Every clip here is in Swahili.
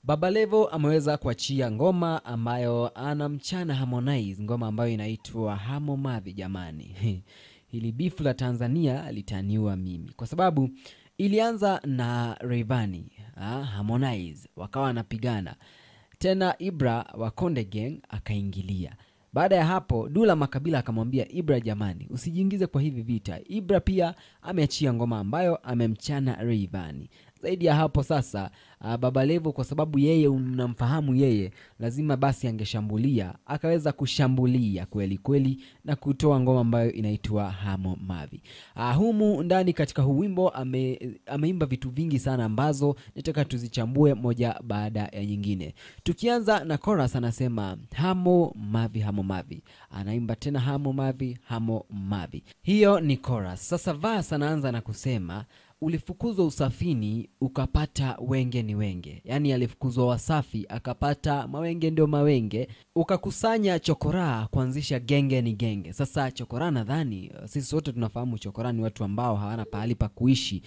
Baba Levo ameweza kuachia ngoma ambayo anamchana Harmonize, ngoma ambayo inaitwa Hamo Mavi. Jamani, hili bifu la Tanzania litaniua mimi, kwa sababu ilianza na Rayvanny ah, Harmonize wakawa wanapigana tena, Ibra wa Konde Gang akaingilia. Baada ya hapo Dula Makabila akamwambia Ibra, jamani, usijiingize kwa hivi vita. Ibra pia ameachia ngoma ambayo amemchana Rayvanny. Zaidi ya hapo sasa, uh, Baba Levo kwa sababu yeye unamfahamu yeye, lazima basi angeshambulia, akaweza kushambulia kweli kweli na kutoa ngoma ambayo inaitwa Hamo Mavi. Uh, humu ndani katika huu wimbo ame, ameimba vitu vingi sana ambazo nataka tuzichambue moja baada ya nyingine. Tukianza na chorus, anasema Hamo Mavi, Hamo Mavi, anaimba tena Hamo Mavi, Hamo Mavi. Hiyo ni chorus. Sasa verse anaanza na kusema ulifukuzwa usafini ukapata wenge ni wenge, yaani alifukuzwa Wasafi akapata mawenge ndio mawenge, ukakusanya chokoraa kuanzisha genge ni genge. Sasa chokoraa, nadhani sisi wote tunafahamu chokoraa ni watu ambao hawana pahali pa kuishi,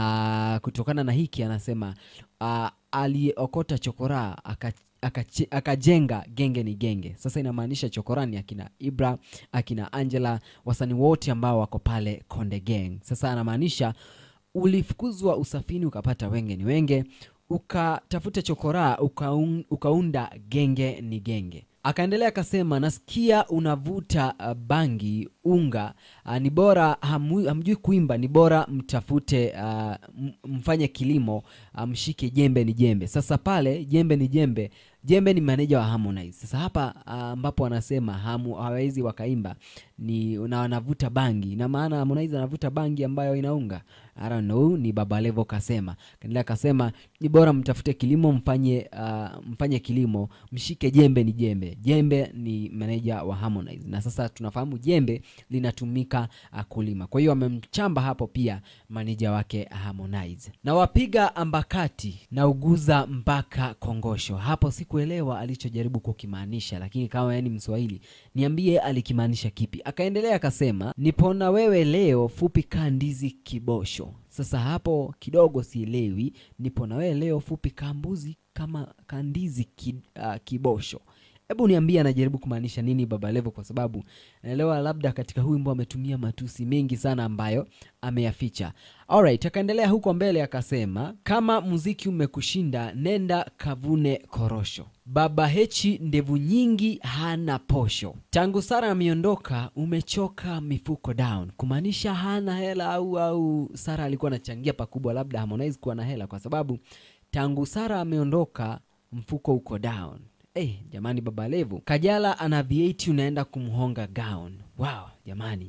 na kutokana na hiki anasema uh, aliokota chokoraa aka akache- akajenga genge ni genge. Sasa inamaanisha chokorani akina Ibra akina Angela, wasanii wote ambao wako pale Konde Gang. Sasa anamaanisha ulifukuzwa usafini ukapata wenge ni wenge, ukatafuta chokoraa ukaun, ukaunda genge ni genge. Akaendelea akasema, nasikia unavuta uh, bangi unga uh, ni bora hamu, hamjui kuimba, ni bora mtafute uh, m- mfanye kilimo uh, mshike jembe ni jembe. Sasa pale jembe ni jembe Jembe ni maneja wa Harmonize. Sasa hapa ah, ambapo anasema hamu hawawezi wakaimba ni na wanavuta bangi, na maana Harmonize anavuta bangi ambayo inaunga. I don't know, ni Baba Levo kasema. Kaendelea kasema ni bora mtafute kilimo mfanye ah, mfanye kilimo mshike jembe ni jembe. Jembe ni maneja wa Harmonize, na sasa tunafahamu jembe linatumika ah, kulima. Kwa hiyo amemchamba hapo pia maneja wake Harmonize. Na wapiga ambakati na uguza mpaka kongosho. Hapo sikuelewa alichojaribu kukimaanisha, lakini kama yani Mswahili niambie alikimaanisha kipi. Akaendelea akasema, nipona wewe leo fupi kaa ndizi kibosho. Sasa hapo kidogo sielewi, nipo na wewe leo fupi kaa mbuzi kama kandizi ki, ah, kibosho. Hebu niambie anajaribu kumaanisha nini Baba Levo, kwa sababu naelewa labda katika huu wimbo ametumia matusi mengi sana ambayo ameyaficha. Alright, akaendelea huko mbele akasema, kama muziki umekushinda nenda kavune korosho. Baba Hechi ndevu nyingi hana posho. Tangu Sara ameondoka umechoka mifuko down, kumaanisha hana hela au au Sara alikuwa anachangia pakubwa labda Harmonize kuwa na hela, kwa sababu tangu Sara ameondoka mfuko uko down. Hey, jamani Baba Levo. Kajala ana V8 unaenda kumhonga gown. Wow, jamani.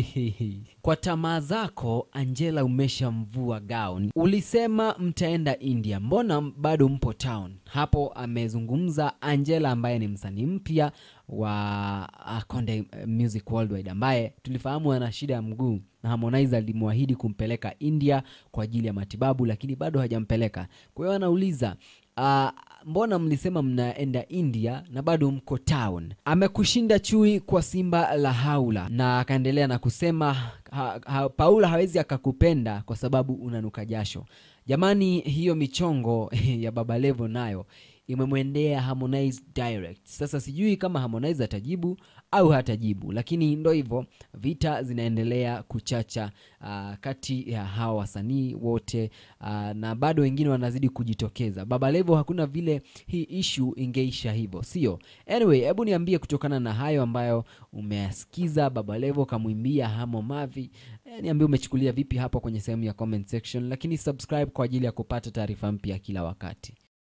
Kwa tamaa zako Angela umeshamvua gown. Ulisema mtaenda India, mbona bado mpo town? Hapo amezungumza Angela ambaye ni msanii mpya wa ah, Konde Music Worldwide ambaye tulifahamu ana shida ya mguu na Harmonize alimwahidi kumpeleka India kwa ajili ya matibabu, lakini bado hajampeleka. Kwa hiyo anauliza ah, mbona mlisema mnaenda India na bado mko town? Amekushinda chui kwa simba la haula, na akaendelea na kusema ha, ha, Paula hawezi akakupenda kwa sababu unanuka jasho. Jamani, hiyo michongo ya Baba Levo nayo imemwendea Harmonize direct. Sasa sijui kama Harmonize atajibu au hatajibu, lakini ndo hivyo, vita zinaendelea kuchacha uh, kati ya hawa wasanii wote uh, na bado wengine wanazidi kujitokeza. Baba Levo hakuna vile hii issue ingeisha hivyo, sio? Anyway, hebu niambie kutokana na hayo ambayo umeyasikiza Baba Levo kamwimbia Hamo Mavi, eh, niambie umechukulia vipi hapo kwenye sehemu ya comment section, lakini subscribe kwa ajili ya kupata taarifa mpya kila wakati.